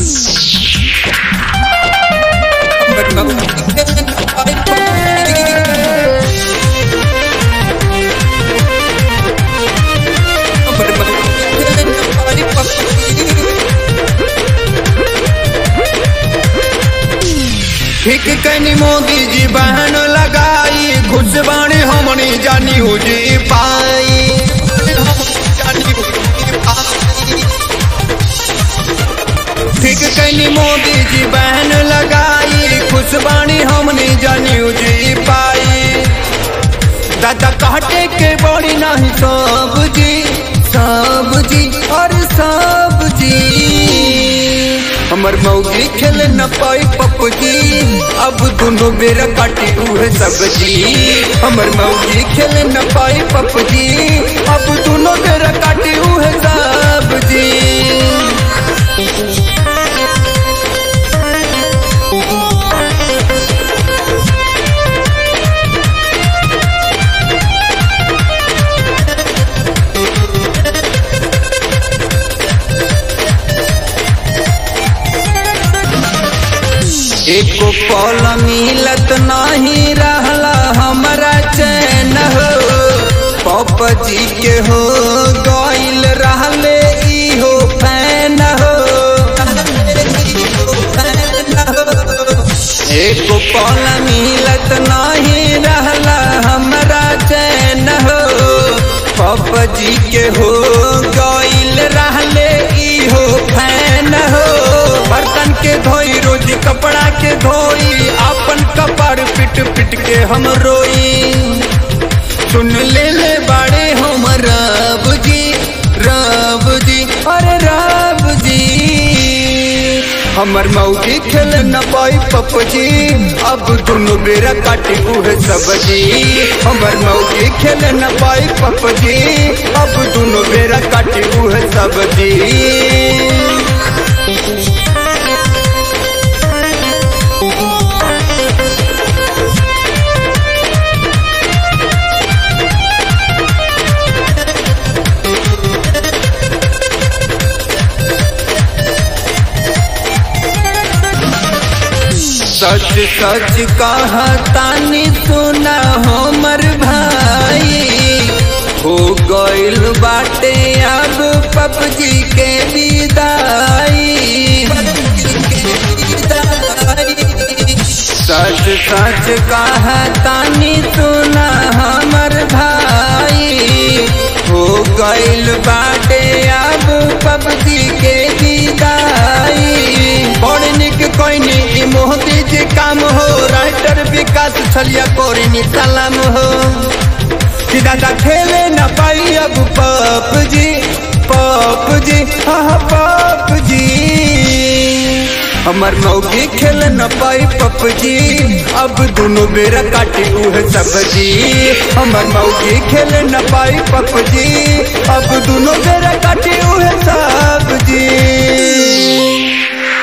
ठीक कनी मोदी जी बहन लगाई घुस बाणी हमनी जानी हो जी पाई जानी हो जी पाई। ठीक कनी मोदी जी बहन लगाई खुश बाणी हमनी जानी हो जी पाई दादा काटे के बड़ी नहीं सब जी सब जी और सब जी हमर मौगी खेल न पाई पपजी अब दोनों बेरा काटी उहे सब्जी हमर मौगी खेल न पाई पपजी अब दोनों बेरा काटी उहे सब्जी एको पल मिलत नहीं रहला हमारा चैन हो पप जी के हो गइल रहले इहो फैन हो एको पल मिलत नहीं रहला हमारा चैन हो पप जी के हो गइल रहले इहो फैन हो बर्तन के धोई रोज कपड़ा के धोई अपन कपड़ पिट पिट के हम रोई सुन ले ले बाड़े हम रब जी रब जी अरे रब जी हमर मौगी खेल न पाई पपजी अब दोनों बेरा काटी उहे सब्जी हमर मौगी खेल न पाई पपजी अब दोनों बेरा काटी उहे सब्जी सच सच कहतानी सुना हमर भाई हो गइल बाटे अब पबजी के विदाई सच सच कहतानी सुना हमर भाई हो गइल बाटे अब पबजी के विदाई बड़ निक कोइनी ई मोदी जी काम हो राइटर विकास छलिया कोरिनी सलाम हो कि दादा खेले न पाई अब पप जी पप जी हाँ पप जी हमर मौगी खेल न पाई पप जी अब दोनों बेरा काटी उहे सब्जी हमर मौगी खेल न पाई पप जी अब दोनों बेरा काटी उहे सब्जी